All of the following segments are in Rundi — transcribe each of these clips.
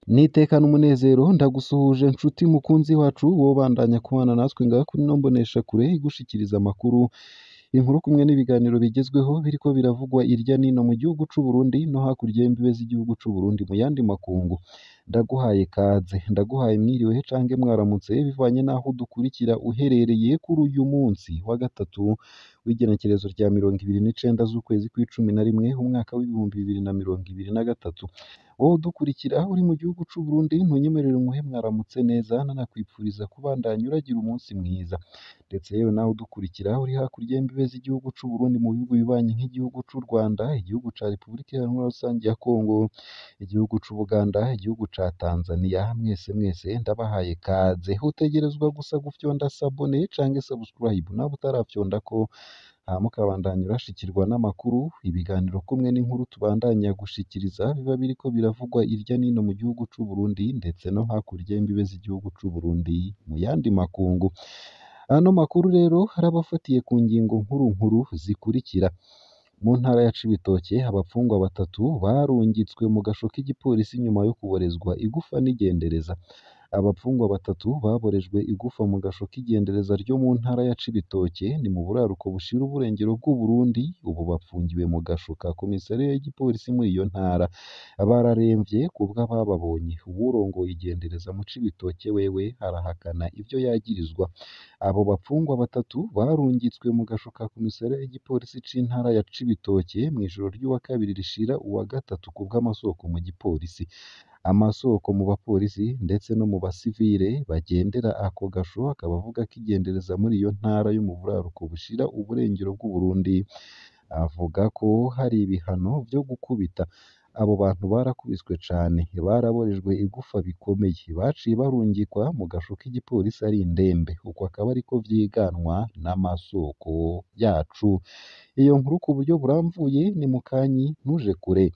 nitekana umunezero ndagusuhuje nshuti mukunzi wacu wobandanya kubana natwe ngaha kuri ino mboneshakure igushikiriza amakuru inkuru kumwe n'ibiganiro bigezweho biriko biravugwa irya nino mu gihugu c'u Burundi no hakurya y'imbibe z'igihugu c'u Burundi mu yandi makungu ndaguhaye kaze ndaguhaye mwiriwe cange mwaramutse bivanye n'aho dukurikira uherereye kuri uyu munsi wa gatatu w'igenekerezo rya mirongo ibiri n'icenda z'ukwezi kw'icumi na rimwe umwaka w'ibihumbi bibiri na mirongo ibiri na gatatu wowe udukurikira uri mu gihugu c'u Burundi ntunyemerere umuhe mwaramutse neza nanakwipfuriza kubandanya uragira umunsi mwiza ndetse yewe nawe udukurikira uri hakurya y'imbibe z'igihugu c'u Burundi mu bihugu bibanyi nk'igihugu c'u Rwanda igihugu ca Repubulika Iharanira Rusange ya Kongo igihugu c'u Buganda igihugu ca Tanzania mwese mwese ndabahaye kaze utegerezwa gusa gufyonda sabone canke subscribe nawe utarafyondako hama ukabandanya urashikirwa n'amakuru ibiganiro kumwe n'inkuru tubandanya gushikiriza biba biriko biravugwa irya nino mu gihugu c'u Burundi ndetse no hakurya y'imbibe z'igihugu c'u Burundi mu yandi makungu ano makuru rero harabafatiye ku ngingo nkuru nkuru zikurikira mu ntara ya Cibitoke abapfungwa batatu barungitswe mu gasho k'igipolisi nyuma yo kuborezwa igufa n'igendereza abapfungwa batatu baborejwe igufa mu gasho k'igendereza ryo mu ntara ya Cibitoke ni mu buraruko bushira uburengero bw'u Burundi ubu bapfungiwe mu gasho ka komisariya y'igipolisi muri iyo ntara bararemvye kubwo abababonye uwurongoye igendereza mu Cibitoke wewe arahakana ivyo yagirizwa abo bapfungwa batatu barungitswe mu gasho ka komisariya y'igipolisi c'intara ya Cibitoke mw'ijoro ry'uwa kabiri rishira uwa gatatu kubw'amasoko mu gipolisi amasoko mu bapolisi ndetse no mu basivile bagendera ako gasho akaba avuga ko igendereza muri iyo ntara yo mu buraruko bushira uburengero bw'u Burundi avuga ko hari ibihano vyo gukubita abo bantu barakubiswe cane baraborejwe igufa bikomeye baciye barungikwa mu gasho k'igipolisi ari indembe uko akaba ariko vyiganwa n'amasoko yacu iyo nkuru ku buryo buramvuye ni mukanyi ntuje kure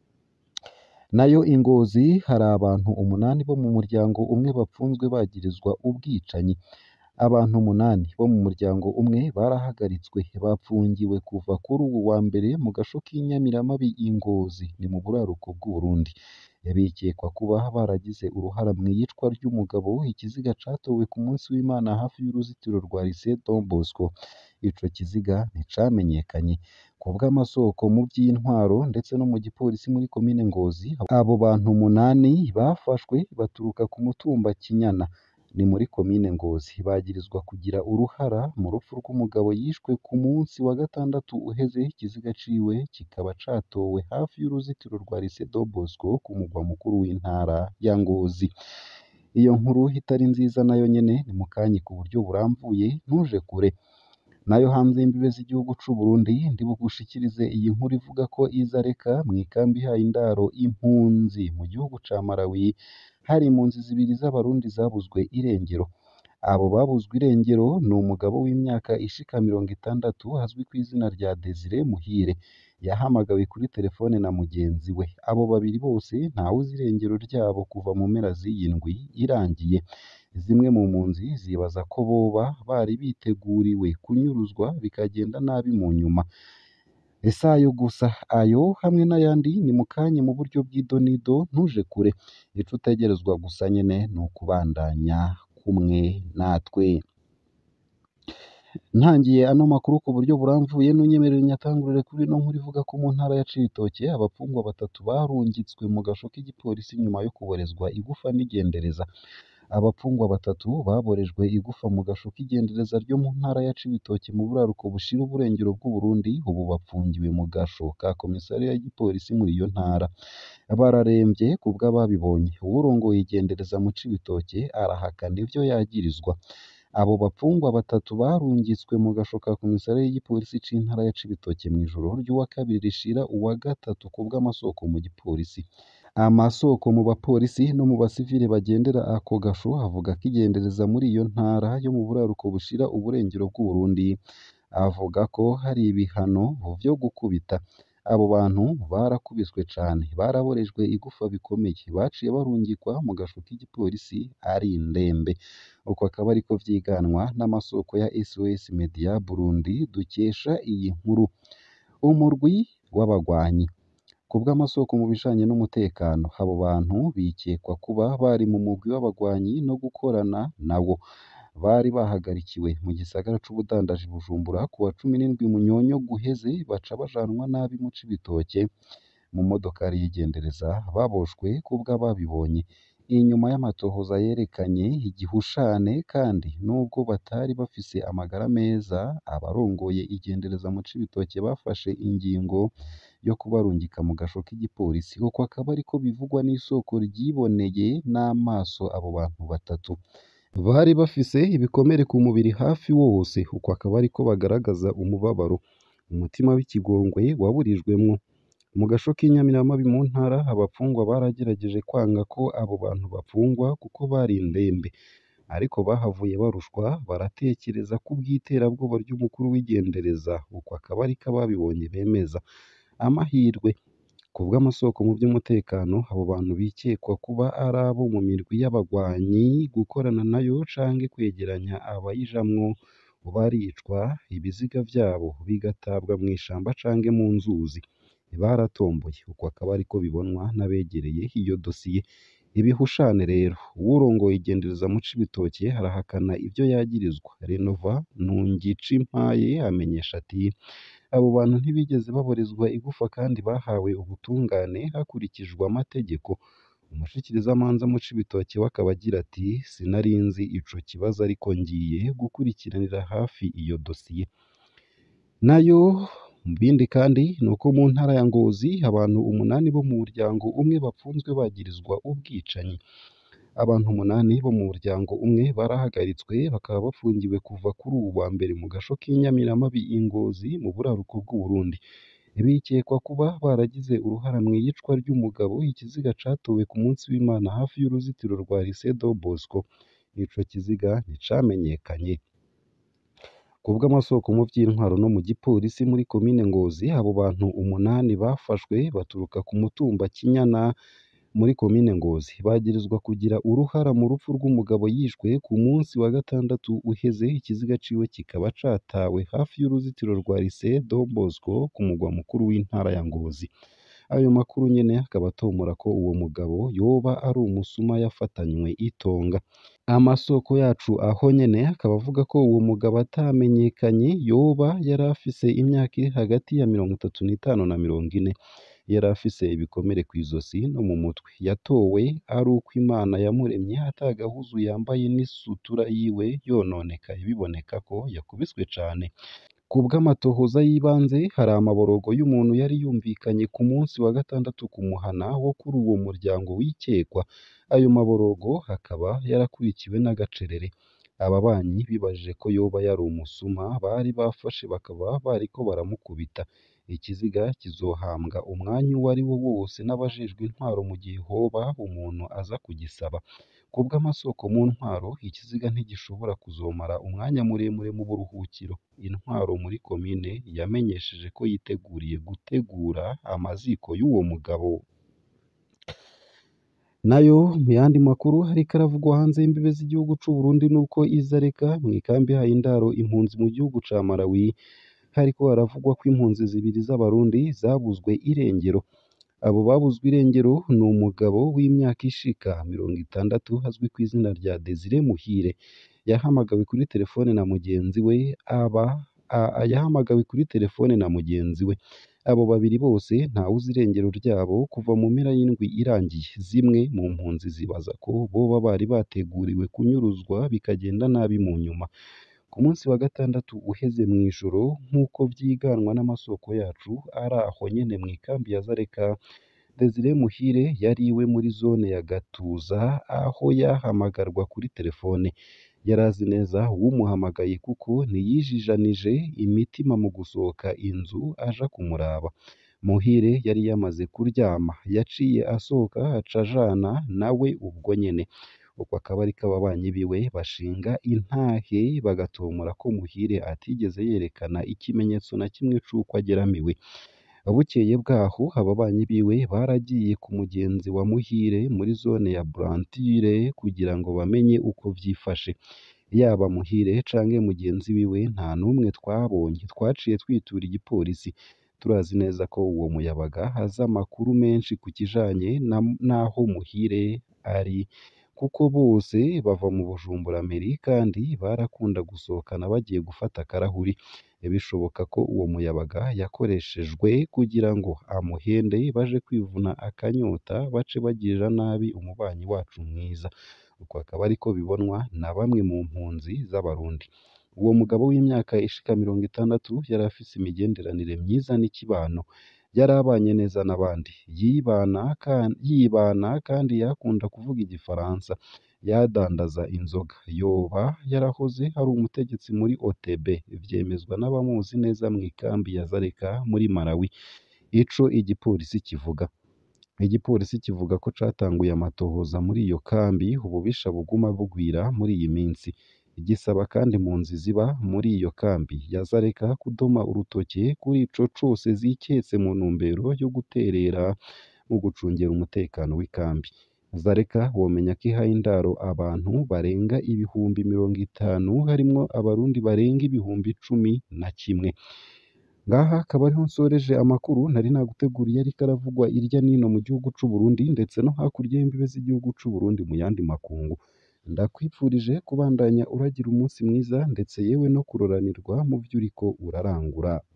nayo ingozi hari abantu umunani bo mu muryango umwe bapfunzwe bagirizwa ubwicanyi abantu umunani bo mu muryango umwe barahagaritswe bapfungiwe kuva kuri ubu wa mbere mu gasho k'inyamiramabi ingozi ni mu buraruko bw'u Burundi bikekwa kuba baragize uruhara mu iyicwa ry'umugabo ikiziga catowe ku munsi w'Imana hafi y'uruzitiro rwa Lycée Don Bosco ico kiziga nticamenyekanye ku bw'amasoko mu by'intwaro ndetse no mu gipolisi muri komine Ngozi abo bantu umunani bafashwe baturuka ku mutumba Kinyana ni muri komine Ngozi bagirizwa kugira uruhara mu rupfu rw'umugabo yishwe ku munsi wa gatandatu uheze ikiziga ciwe kikaba catowe hafi y'uruzitiro rwa Lycée Don Bosco ku mugwa mukuru w'intara ya Ngozi iyo nkuru itari nziza nayo nyene ni mukanyi ku buryo buramvuye ntuje kure nayo hanze y'imbibe z'igihugu c'u Burundi ndi bugushikirize iyi nkuru ivuga ko iza reka mu ikambi ihaye indaro impunzi mu gihugu ca Malawi hari impunzi zibiri z'abarundi zabuzwe irengero abo babuzwe irengero ni umugabo w'imyaka ishika mirongo itandatu azwi ku izina rya Desire Muhire yahamagawe kuri telefone na mugenzi we abo babiri bose ntawuzi irengero ryabo kuva mu mpera z'iyi ndwi irangiye zimwe mu mpunzi zibaza ko boba bari biteguriwe kunyuruzwa bikagenda nabi mu nyuma ese ayo gusa ayo hamwe n'ayandi ni mu kanya mu buryo bw'idonido ntuje kure ico utegerezwa gusa nyene ni ukubandanya kumwe natwe ntangiye ano makuru ku buryo buramvuye n'unyemerera nyatangurire kuri ino nkuru ivuga ko mu ntara ya Cibitoke abapfungwa batatu barungitswe mu gasho k'igipolisi nyuma yo kuborezwa igufa n'igendereza abapfungwa batatu baborejwe igufa mu gasho k'igendereza ryo mu ntara ya Cibitoke mu buraruko bushira uburengero bw'u Burundi ubu bapfungiwe mu gasho ka komisariya y'igipolisi muri iyo ntara bararemvye kubw'ababibonye uwurongoye igendereza mu Cibitoke arahakana ivyo yagirizwa abo bapfungwa batatu barungitswe mu gasho ka komisariya y'igipolisi c'intara ya Cibitoke mw'ijoro ry'uwa kabiri rishira uwa gatatu kubw'amasoko mu gipolisi amasoko mu bapolisi no mu basivile bagendera ako gasho avuga ko igendereza muri iyo ntara yo mu buraruko bushira uburengero bw'u Burundi avuga ko hari ibihano vyo gukubita abo bantu barakubiswe cane baraborejwe igufa bikomeye baciye barungikwa mu gasho k'igipolisi ari indembe uko akaba ariko vyiganwa n'amasoko ya SOS Media Burundi dukesha iyi nkuru umurwi w'abagwanyi ku bw'amasoko mu bijanye n'umutekano abo bantu bikekwa kuba bari mu mugwi w'abagwanyi no gukorana nawo bari bahagarikiwe mu gisagara c'ubudandaji Bujumbura ku wa cumi n'indwi Munyonyo guheze baca bajanwa nabi mu Cibitoke mu modokari y'igendereza baboshwe kubw'ababibonye inyuma y'amatohoza yerekanye igihushane kandi nubwo batari bafise amagara meza abarongoye igendereza mu Cibitoke bafashe ingingo yo kubarungika mu gasho k'igipolisi uko akaba ariko bivugwa n'isoko ryiboneye n'amaso abo bantu batatu bari bafise ibikomere ku mubiri hafi wose uko akaba ariko bagaragaza umubabaro umutima w'ikigongwe waburijwemwo mu gasho k'inyamiramabi mu ntara abapfungwa baragerageje kwanga ko abo bantu bapfungwa kuko bari indembe ariko bahavuye barushwa baratekereza ko ubw'iterabwoba ry'umukuru w'igendereza uko akaba ariko ababibonye bemeza amahirwe ku bw'amasoko mu by'umutekano abo bantu bikekwa kuba ari abo mu mirwi y'abagwanyi gukorana nayo canke kwegeranya abayijamwo baricwa ibiziga vyabo bigatabwa mu ishamba canke mu nzuzi baratomboye uko akaba ariko bibonwa n'abegereye iyo dosiye ibihushane rero uwurongoye igendereza mu Cibitoke arahakana ivyo yagirizwa Renova Ntungicimpaye amenyesha ati abo bantu ntibigeze baborezwa igufa kandi bahawe ubutungane hakurikijwe amategeko umushikirizamanza mu Cibitoke we akaba agira ati sinari nzi ico kibazo ariko ngiye gukurikiranira hafi iyo dosiye nayo mu bindi kandi ni uko mu ntara ya Ngozi abantu umunani bo mu muryango umwe bapfunzwe bagirizwa ubwicanyi abantu umunani bo mu muryango umwe barahagaritswe bakaba bafungiwe kuva kuri ubu wa mbere mu gasho k'inyamiramabi i Ngozi mu buraruko bw'u Burundi bikekwa kuba baragize uruhara mu iyicwa ry'umugabo ikiziga catowe ku munsi w'Imana hafi y'uruzitiro rwa Lycée Don Bosco ico kiziga nticamenyekanye ku bw'amasoko mu by'intwaro no mu gipolisi muri komine Ngozi abo bantu umunani bafashwe baturuka ku mutumba Kinyana muri komine Ngozi bagirizwa kugira uruhara mu rupfu rw'umugabo yishwe ku munsi wa gatandatu uheze ikiziga ciwe kikaba catawe hafi y'uruzitiro rwa Lycée Don Bosco ku mugwa mukuru w'intara ya Ngozi ayo makuru nyene akaba atomora ko uwo mugabo yoba ari umusuma yafatanywe itonga amasoko yacu aho nyene akaba avuga ko uwo mugabo atamenyekanye yoba yari afise imyaka iri hagati ya mirongo itatu n'itanu na mirongo ine yari afise ibikomere ku izosi no mu mutwe yatowe ari uko Imana yamuremye atagahuzu yambaye n'isutura yiwe yononekaye biboneka ko yakubiswe cane ku bw'amatohoza y'ibanze hari amaborogo y'umuntu yari yumvikanye ku munsi wa gatandatu ku muhana wo kuri uwo muryango wikekwa ayo maborogo akaba yarakurikiwe n'agacerere ababanyi bibajije ko yoba yari umusuma bari bafashe bakaba bariko baramukubita ikiziga kizohambwa umwanya uwo ari wo wose n'abajejwe intwaro mu gihe hoba umuntu aza kugisaba ku bw'amasoko mu ntwaro ikiziga ntigishobora kuzomara umwanya muremure mu buruhukiro intwaro muri komine yamenyesheje ko yiteguriye gutegura amaziko y'uwo mugabo nayo mu yandi makuru ariko aravugwa hanze y'imbibe z'igihugu c'u Burundi nuko izareka mu ikambi haye indaro impunzi mu gihugu ca Malawi hariko haravugwa ko impunzi zibiri z'abarundi zabuzwe irengero abo babuzwe irengero ni umugabo w'imyaka ishika mirongo itandatu azwi ku izina rya Desire Muhire yahamagawe kuri telefone na mugenzi we aba a- yahamagawe kuri telefone na mugenzi we abo babiri bose ntawuzi irengero ryabo kuva mu mpera y'indwi irangiye zimwe mu mpunzi zibaza ko boba bari bateguriwe kunyuruzwa bikagenda nabi mu nyuma ku munsi wa gatandatu uheze mu ijoro nk'uko vyiganwa n'amasoko yacu ari aho nyene mu ikambi ya Zareka Desire Muhire yari iwe muri zone ya Gatuza aho yahamagarwa kuri telefone yari azi neza uwumuhamagaye kuko ntiyijijanije imitima mu gusohoka inzu aja kumuraba Muhire yari yamaze kuryama yaciye asohoka aca ajana nawe ubwo nyene uko akaba ariko ababanyi biwe bashinga intahe bagatomora ko Muhire atigeze yerekana ikimenyetso na kimwe c'uko ageramiwe bukeye bwaho ababanyi biwe baragiye ku mugenzi wa Muhire muri zone ya Brantire kugira ngo bamenye uko vyifashe yaba Muhire canke mugenzi wiwe nta n'umwe twabonye twaciye twitura igipolisi turazi neza ko uwo muyabaga azi amakuru menshi ku kijanye na- n'aho Muhire ari kuko bose bava mu Bujumbura Meri kandi barakunda gusohokana bagiye gufata akarahuri bishoboka ko uwo muyabaga yakoreshejwe kugira ngo amuhende baje kwivuna akanyota bace bagirira nabi umubanyi wacu mwiza uko akaba ariko bibonwa na bamwe mu mpunzi z'abarundi uwo mugabo w'imyaka ishika mirongo itandatu yari afise imigenderanire myiza n'ikibano yari abanye neza n'abandi yibana kan- yibana kandi yakunda kuvuga igifaransa yadandaza inzoga yoba yarahoze ari umutegetsi muri OTB vyemezwa n'abamuzi neza mu ikambi ya Zareka muri Malawi ico igipolisi kivuga igipolisi kivuga ko catanguye amatohoza muri iyo kambi ububisha buguma bugwira muri iyi minsi gisaba kandi impunzi ziba muri iyo kambi ya Zareka kudoma urutoke kuri ico cose ziketse mu ntumbero yo guterera mu gucungera umutekano w'ikambi Zareka womenya ko ihaye indaro abantu barenga ibihumbi mirongo itanu harimwo abarundi barenga ibihumbi cumi na kimwe ngaha akaba ariho nsoreje amakuru nari naguteguriye ariko aravugwa irya nino mu gihugu c'u Burundi ndetse no hakurya y'imbibe z'igihugu c'u Burundi mu yandi makungu ndakwipfurije kubandanya uragira umunsi mwiza ndetse yewe no kuroranirwa mu vyo uriko urarangura